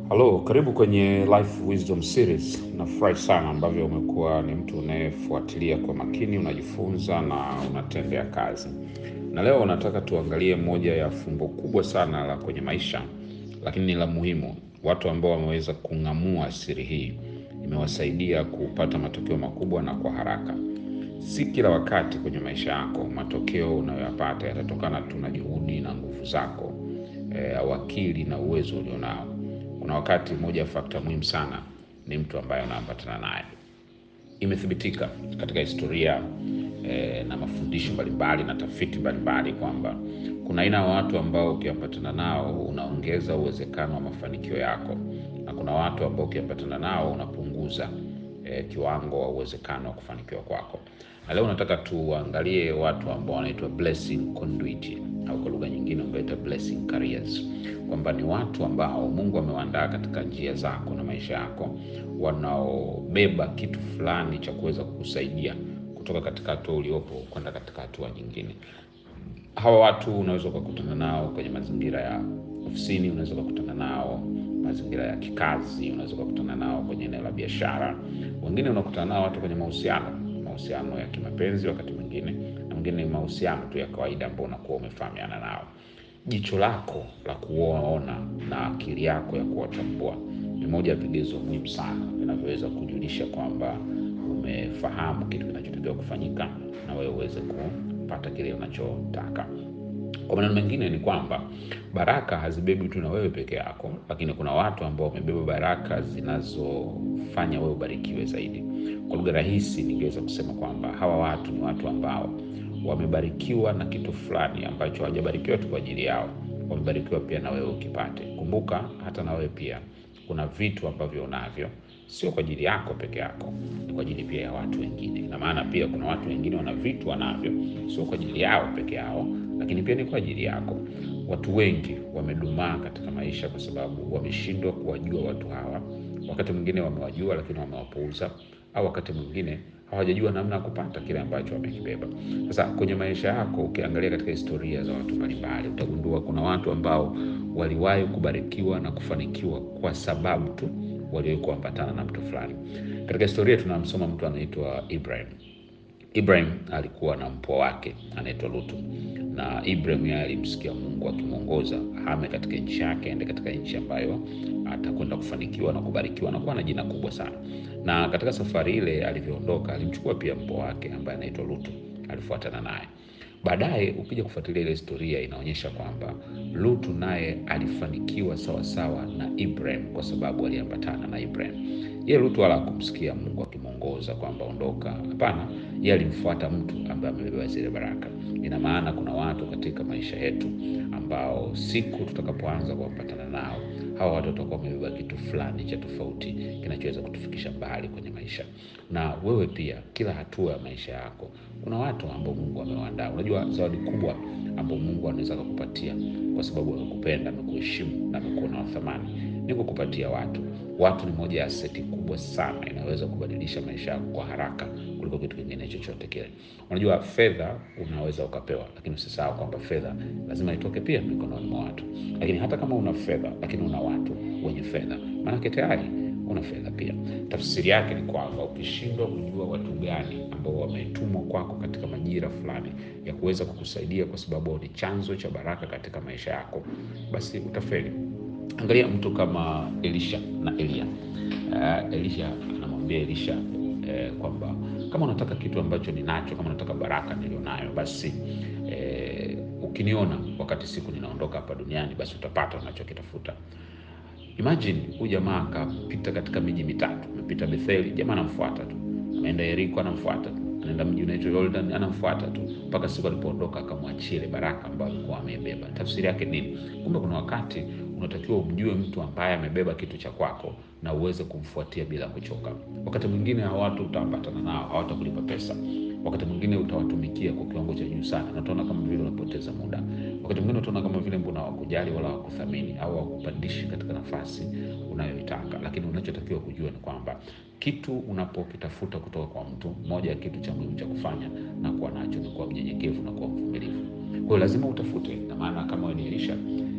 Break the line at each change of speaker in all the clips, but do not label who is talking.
Halo, karibu kwenye Life Wisdom Series. Nafurahi sana ambavyo umekuwa ni mtu unayefuatilia kwa makini, unajifunza na unatendea kazi. Na leo nataka tuangalie moja ya fumbo kubwa sana la kwenye maisha, lakini ni la muhimu. Watu ambao wameweza kung'amua siri hii imewasaidia kupata matokeo makubwa na kwa haraka. Si kila wakati kwenye maisha yako matokeo unayoyapata yatatokana tu na juhudi na nguvu zako e, au akili na uwezo ulionao. Kuna wakati moja ya fakta muhimu sana ni mtu ambaye unaambatana naye. Imethibitika katika historia e, na mafundisho mbalimbali na tafiti mbalimbali kwamba kuna aina ya watu ambao ukiambatana nao unaongeza uwezekano wa mafanikio yako, na kuna watu ambao ukiambatana nao unapunguza e, kiwango wa uwezekano wa kufanikiwa kwako. Na leo nataka tuangalie watu ambao wanaitwa blessing conduit au kwa lugha nyingine ungeita blessing carriers, kwamba ni watu ambao Mungu amewaandaa katika njia zako na maisha yako, wanaobeba kitu fulani cha kuweza kukusaidia kutoka katika hatua uliopo kwenda katika hatua nyingine. Hawa watu unaweza ukakutana nao kwenye mazingira ya ofisini, unaweza ukakutana nao mazingira ya kikazi, unaweza ukakutana nao kwenye eneo la biashara. Wengine unakutana nao watu kwenye mahusiano, mahusiano ya kimapenzi wakati mwingine, na mwingine ni mahusiano tu ya kawaida ambao unakuwa umefahamiana nao. Jicho lako la kuwaona na akili yako ya kuwatambua ni moja ya vigezo muhimu sana vinavyoweza kujulisha kwamba umefahamu kitu kinachotakiwa kufanyika na wewe uweze kupata kile unachotaka. Kwa maneno mengine ni kwamba baraka hazibebi tu na wewe peke yako, lakini kuna watu ambao wamebeba baraka zinazofanya wewe ubarikiwe zaidi. Kwa lugha rahisi, ningeweza kusema kwamba hawa watu ni watu ambao wamebarikiwa na kitu fulani ambacho hawajabarikiwa tu kwa ajili yao, wamebarikiwa pia na wewe ukipate. Kumbuka hata na wewe pia kuna vitu ambavyo unavyo sio kwa ajili yako peke yako, ni kwa ajili pia ya watu wengine. Ina maana pia kuna watu wengine wana vitu wanavyo sio kwa ajili yao peke yao, lakini pia ni kwa ajili yako. Watu wengi wamedumaa katika maisha kwa sababu wameshindwa kuwajua watu hawa. Wakati mwingine wamewajua, lakini wamewapuuza, au wakati mwingine hawajajua namna ya kupata kile ambacho wamekibeba. Sasa kwenye maisha yako, ukiangalia katika historia za watu mbalimbali, utagundua kuna watu ambao waliwahi kubarikiwa na kufanikiwa kwa sababu tu waliwahi kuambatana na mtu fulani. Katika historia tunamsoma mtu anaitwa Ibrahim. Ibrahim alikuwa na mpwa wake anaitwa Lutu, na Ibrahim yeye alimsikia Mungu akimwongoza ahame katika nchi yake, aende katika nchi ambayo atakwenda kufanikiwa na kubarikiwa na kuwa na jina kubwa sana. Na katika safari ile alivyoondoka, alimchukua pia mpwa wake ambaye anaitwa Lutu, alifuatana naye. Baadaye ukija kufuatilia ile historia inaonyesha kwamba Lutu naye alifanikiwa sawa sawa na Ibrahim kwa sababu aliambatana na Ibrahim. Yeye Lutu wala hakumsikia Mungu akimwongoza kwamba ondoka. Hapana, yeye alimfuata mtu ambaye amebeba zile baraka. Ina maana kuna watu katika maisha yetu ambao siku tutakapoanza kuwapatana nao, hawa watu watakuwa wamebeba kitu fulani cha tofauti kinachoweza kutufikisha mbali kwenye maisha. Na wewe pia, kila hatua ya maisha yako kuna watu ambao Mungu amewaandaa. Unajua, zawadi kubwa ambao Mungu anaweza kukupatia kwa sababu amekupenda, amekuheshimu na amekuona wa thamani ni kukupatia watu. Watu ni moja ya aseti kubwa sana inaweza kubadilisha maisha yako kwa haraka kuliko kitu kingine chochote kile. Unajua, fedha unaweza ukapewa, lakini usisahau kwamba fedha lazima itoke pia mikononi mwa watu. Lakini hata kama una fedha lakini una watu wenye fedha, maanake tayari una fedha pia. Tafsiri yake ni kwamba ukishindwa kujua watu gani ambao wametumwa kwako katika majira fulani ya kuweza kukusaidia, kwa sababu ni chanzo cha baraka katika maisha yako, basi utafeli. Angalia mtu kama Elisha na Elia. Uh, Elisha anamwambia Elisha uh, kwamba kama unataka kitu ambacho ninacho, kama unataka baraka nilionayo, basi uh, ukiniona wakati siku ninaondoka hapa duniani, basi utapata unachokitafuta. Imagine huyu jamaa akapita katika miji mitatu, amepita Betheli, jamaa anamfuata tu, ameenda Yeriko, anamfuata tu, anaenda mji unaitwa Jordan, anamfuata tu mpaka siku alipoondoka, akamwachia ile baraka ambayo alikuwa amebeba. Tafsiri yake nini? Kumbe kuna wakati unatakiwa umjue mtu ambaye amebeba kitu cha kwako na uweze kumfuatia bila kuchoka. Wakati mwingine hao watu utaambatana nao, hawatakulipa pesa. Wakati mwingine utawatumikia kwa kiwango cha juu sana, na utaona kama vile unapoteza muda. Wakati mwingine utaona kama vile mbona hawakujali wala hawakuthamini au hawakupandishi katika nafasi unayoitaka. Lakini unachotakiwa kujua ni kwamba kitu unapokitafuta kutoka kwa mtu, moja ya kitu cha muhimu cha kufanya na kuwa nacho ni kuwa mnyenyekevu na kuwa mvumilivu. Kwa hiyo lazima utafute, na maana kama wewe ni Elisha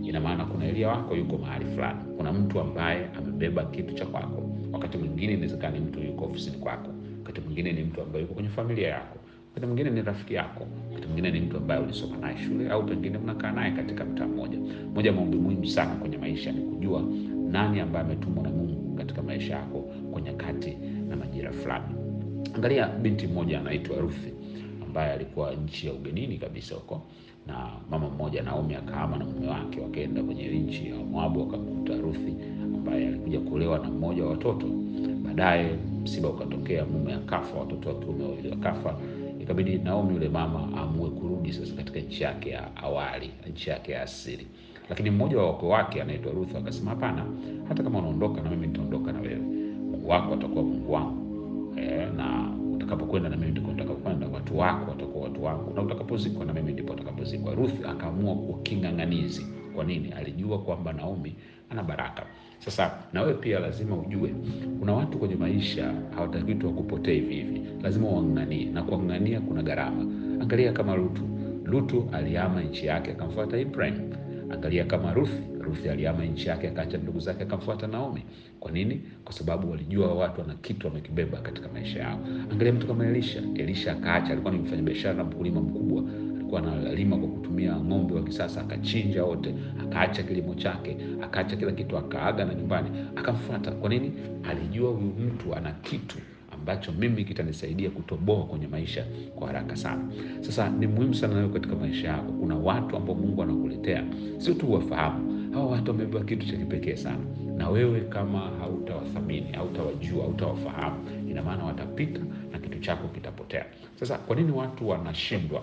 ina maana kuna Elia wako yuko mahali fulani, kuna mtu ambaye amebeba kitu cha kwako. Wakati mwingine inawezekana ni mtu yuko ofisini kwako, wakati mwingine ni mtu ambaye yuko kwenye familia yako, wakati mwingine ni rafiki yako, wakati mwingine ni mtu ambaye ulisoma naye shule au pengine mnakaa naye katika mtaa mmoja. Moja ya maombi muhimu sana kwenye maisha ni kujua nani ambaye ametumwa na Mungu katika maisha yako kwa nyakati na majira fulani. Angalia binti mmoja anaitwa Ruthi ambaye alikuwa nchi ya ugenini kabisa huko, na mama mmoja Naomi akahama na mume wake wakaenda kwenye nchi ya Moabu, wakamkuta Ruthi ambaye alikuja kuolewa na mmoja wa watoto. Baadaye msiba ukatokea, mume akafa, watoto wa kiume wawili wakafa. Ikabidi Naomi yule mama aamue kurudi sasa katika nchi yake ya awali, nchi yake ya asili. Lakini mmoja wa wakwe wake anaitwa Ruth akasema, hapana, hata kama unaondoka na mimi nitaondoka na wewe. Mungu wako atakuwa Mungu wangu e, na utakapokwenda na mimi ndiko nitakapokwenda, watu wako watakuwa watu wangu, na utakapozikwa na mimi ndipo utakapozikwa. Ruth akaamua kuwa king'ang'anizi. Kwa nini? Alijua kwamba Naomi ana baraka. Sasa na wewe pia lazima ujue, kuna watu kwenye maisha hawataki tu wakupotee hivi hivi, lazima wang'ang'anie, na kuang'ania kuna gharama. Angalia kama Lutu. Lutu alihama nchi yake akamfuata Ibrahim. Angalia kama Ruthi. Ruthi alihama nchi yake akaacha ndugu zake akamfuata Naomi. Kwa nini? Kwa sababu walijua watu wana kitu wamekibeba katika maisha yao. Angalia mtu kama Elisha. Elisha akaacha, alikuwa ni mfanyabiashara na mkulima mkubwa, alikuwa analima kwa kutumia ng'ombe wa kisasa, akachinja wote, akaacha kilimo chake, akaacha kila kitu, akaaga na nyumbani, akamfuata. Kwa nini? Alijua huyu mtu ana kitu ambacho mimi kitanisaidia kutoboa kwenye maisha kwa haraka sana. Sasa ni muhimu sana nawe katika maisha yako, kuna watu ambao Mungu anakuletea, sio tu wafahamu. Hawa watu wamebeba kitu cha kipekee sana, na wewe kama hautawathamini, hautawajua, hautawafahamu, ina maana watapita na kitu chako kitapotea. Sasa kwa nini watu wanashindwa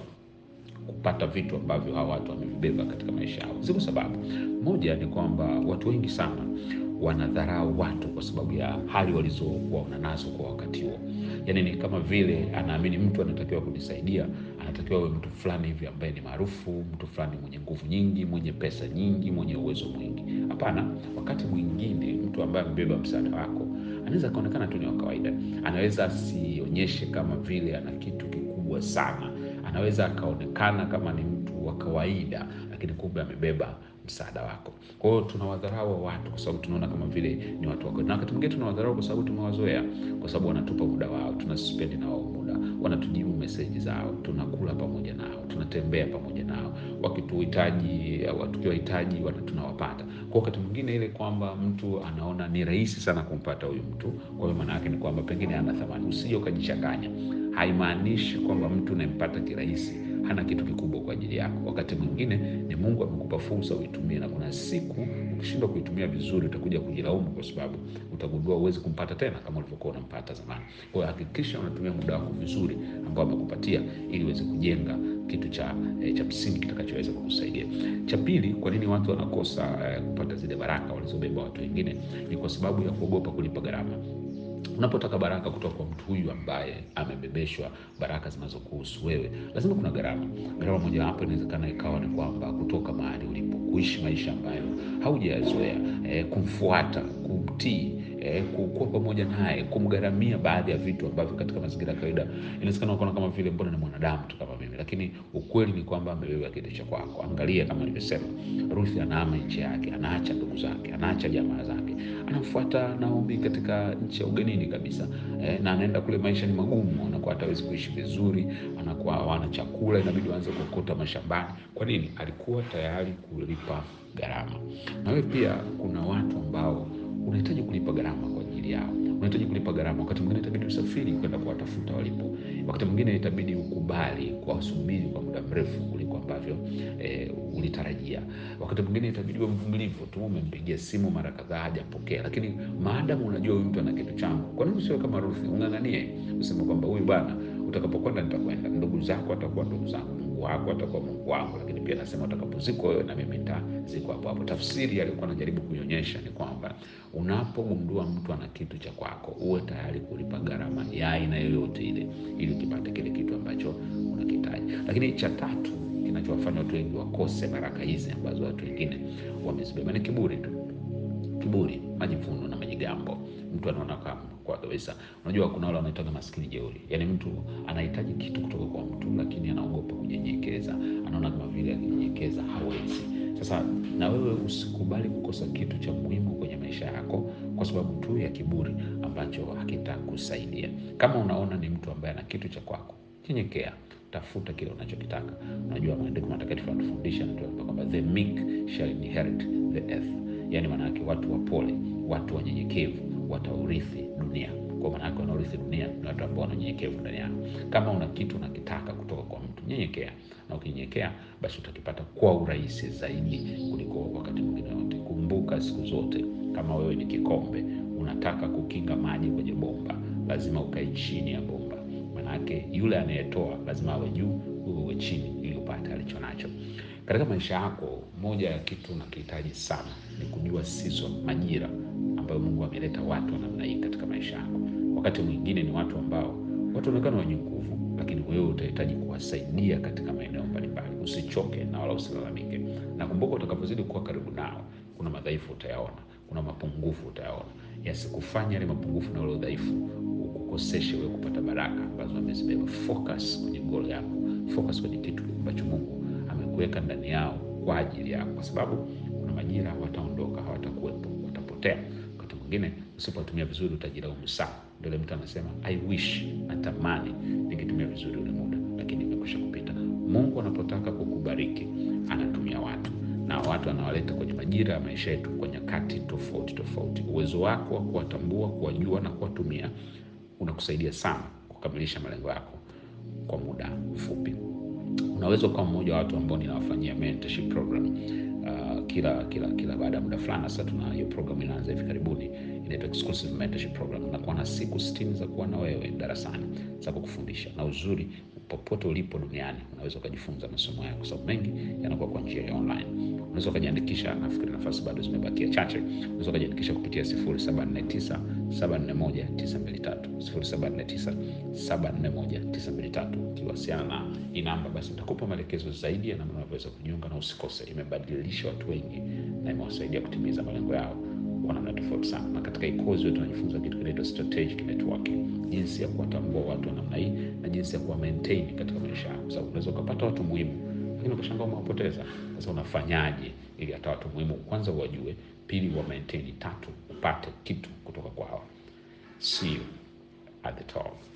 kupata vitu ambavyo hawa watu wamevibeba katika maisha yao? Ziko sababu. Moja ni kwamba watu wengi sana wanadharau watu kwa sababu ya hali walizokuwa nazo kwa wakati huo. Yaani ni kama vile anaamini mtu anatakiwa kunisaidia, anatakiwa awe mtu fulani hivi ambaye ni maarufu, mtu fulani mwenye nguvu nyingi, mwenye pesa nyingi, mwenye uwezo mwingi. Hapana, wakati mwingine mtu ambaye amebeba msaada wako anaweza akaonekana tu ni wa kawaida, anaweza asionyeshe kama vile ana kitu kikubwa sana, anaweza akaonekana kama ni mtu wa kawaida, lakini kumbe amebeba msaada wako. Kwa hiyo tunawadharau watu kwa sababu tunaona kama vile ni watu wako, na wakati mwingine tunawadharau kwa sababu tumewazoea, kwa sababu wanatupa muda wao, tunaspendi na wao muda, wanatujibu meseji zao, tunakula pamoja nao, tunatembea pamoja nao, wakituhitaji au tukiwahitaji tunawapata. Kwa wakati mwingine ile kwamba mtu anaona ni rahisi sana kumpata huyu mtu, kwa hiyo maana yake ni kwamba pengine hana thamani. Usije ukajichanganya, haimaanishi kwamba mtu unayempata kirahisi hana kitu kikubwa kwa ajili yako. Wakati mwingine ni Mungu amekupa fursa uitumie, na kuna siku ukishindwa kuitumia vizuri utakuja kujilaumu, kwa sababu utagundua huwezi kumpata tena kama ulivyokuwa unampata zamani. Kwa hiyo hakikisha unatumia muda wako vizuri ambao amekupatia, ili uweze kujenga kitu cha eh, cha msingi kitakachoweza kukusaidia. Cha pili, kwa nini watu wanakosa eh, kupata zile baraka walizobeba watu wengine? Ni kwa sababu ya kuogopa kulipa gharama. Unapotaka baraka kutoka kwa mtu huyu ambaye amebebeshwa baraka zinazokuhusu wewe, lazima kuna gharama. Gharama mojawapo inawezekana ikawa ni kwamba kutoka mahali ulipo, kuishi maisha ambayo haujayazoea, e, kumfuata, kumtii, e, kuwa pamoja naye, kumgharamia baadhi ya vitu ambavyo katika mazingira ya kawaida inawezekana ukaona kama vile mbona ni mwanadamu tu kama mimi, lakini ukweli ni kwamba amebeba kitu cha kwako. Angalia kama nilivyosema, Ruthi anahama nchi yake, anaacha ndugu zake, anaacha jamaa zake, anamfuata Naomi katika nchi ya ugenini kabisa e, na anaenda kule, maisha ni magumu, anakuwa hatawezi kuishi vizuri, anakuwa hawana chakula, inabidi waanze kuokota mashambani. Kwa nini? Alikuwa tayari kulipa gharama. Na wewe pia, kuna watu ambao unahitaji kulipa gharama kwa ajili yao, unahitaji kulipa gharama. Wakati mwingine itabidi usafiri kwenda kuwatafuta walipo, wakati mwingine itabidi ukubali kuwasubiri kwa muda mrefu kuliko ambavyo e, ulitarajia. Wakati mwingine itabidi uwe mvumilivu tu, umempigia simu mara kadhaa hajapokea, lakini maadamu unajua huyu mtu ana kitu changu, kwa nini usiwe kama Ruthi, ung'ang'anie useme kwamba huyu bwana, utakapokwenda nitakwenda, ndugu zako atakuwa ndugu zangu, Mungu wako atakuwa Mungu wangu, lakini pia nasema utakapozikwa wewe na mimi nitazikwa hapo hapo. Tafsiri aliyokuwa anajaribu kuionyesha ni kwamba unapogundua mtu ana kitu cha kwako, uwe tayari kulipa gharama ya aina yoyote ile ili ukipate kile kitu ambacho unakihitaji. Lakini cha tatu kinachowafanya watu wengi wakose baraka hizi ambazo watu wengine wamezibeba ni kiburi tu. Kiburi, majivuno na majigambo. Mtu anaona kama kwa kabisa, unajua kuna wale wanaitwa maskini jeuri, yaani mtu anahitaji kitu kutoka kwa mtu, lakini anaogopa kunyenyekeza, anaona kama vile akinyenyekeza hawezi Sasa na wewe usikubali kukosa kitu cha muhimu kwenye maisha yako kwa sababu tu ya kiburi ambacho hakitakusaidia. Kama unaona ni mtu ambaye ana kitu cha kwako, nyenyekea, tafuta kile unachokitaka. Unajua maandiko matakatifu yanatufundisha natuambia kwamba the meek shall inherit the earth, yaani maana yake watu wapole, watu wanyenyekevu wataurithi dunia. Kwa maana yake wanaurithi dunia ni watu ambao wananyenyekevu ndani yao. Kama una kitu unakitaka kutoka kwa mtu, nyenyekea, na ukinyenyekea, basi utakipata kwa urahisi zaidi kuliko wakati mwingine wote. Kumbuka siku zote, kama wewe ni kikombe unataka kukinga maji kwenye bomba, lazima ukae chini ya bomba. Manake yule anayetoa lazima awe juu, wewe uwe chini, ili upate alicho nacho. Katika maisha yako, moja ya kitu unakihitaji sana ni kujua season, majira ambayo Mungu ameleta watu wa namna hii katika maisha yako. Wakati mwingine ni watu ambao wataonekana wenye nguvu, lakini wewe utahitaji kuwasaidia katika maeneo mbalimbali. Usichoke na wala usilalamike, na kumbuka, utakapozidi kuwa karibu nao, kuna madhaifu utayaona, kuna mapungufu utayaona. Yasikufanya yale mapungufu na ule udhaifu ukukoseshe wewe kupata baraka ambazo amezibeba. Focus kwenye goal yako, focus kwenye kitu ambacho Mungu amekuweka ndani yao kwa ajili yako, kwa sababu kuna majira wataondoka, hawatakuwepo, watapotea. Wakati mwingine usipotumia vizuri utajilaumu sana. Ndio ile mtu anasema I wish, natamani ningetumia vizuri ule muda, lakini imekwisha kupita. Mungu anapotaka kukubariki anatumia watu na watu anawaleta kwenye majira ya maisha yetu kwa nyakati tofauti tofauti. Uwezo wako wa kuwatambua, kuwajua na kuwatumia unakusaidia sana kukamilisha malengo yako kwa muda mfupi. Unaweza ukawa mmoja wa watu ambao ninawafanyia mentorship program uh, kila kila kila baada ya muda fulani. Sasa tuna hiyo program inaanza hivi karibuni, inaitwa exclusive mentorship program. Nakuwa na siku sitini za kuwa na wewe darasani za kukufundisha, na uzuri popote ulipo duniani unaweza ukajifunza masomo yako, kwa sababu mengi yanakuwa kwa njia ya online. Unaweza ukajiandikisha, nafikiri nafasi bado zimebakia chache. Unaweza ukajiandikisha kupitia 0749 741 923 0749 741 923. Ukiwasiliana na hii namba, basi nitakupa maelekezo zaidi ya namna unavyoweza kujiunga, na usikose. Imebadilisha watu wengi na imewasaidia kutimiza malengo yao kwa namna tofauti sana. Na katika hii kozi wetu tunajifunza kitu kinaitwa strategic networking, jinsi ya kuwatambua watu wa namna hii na jinsi ya kuwa maintain katika maisha yako, sababu unaweza ukapata watu muhimu lakini ukashangaa umewapoteza. Sasa unafanyaje ili hata watu muhimu kwanza uwajue, pili wa maintain, tatu upate kitu kutoka kwao. See you at the top.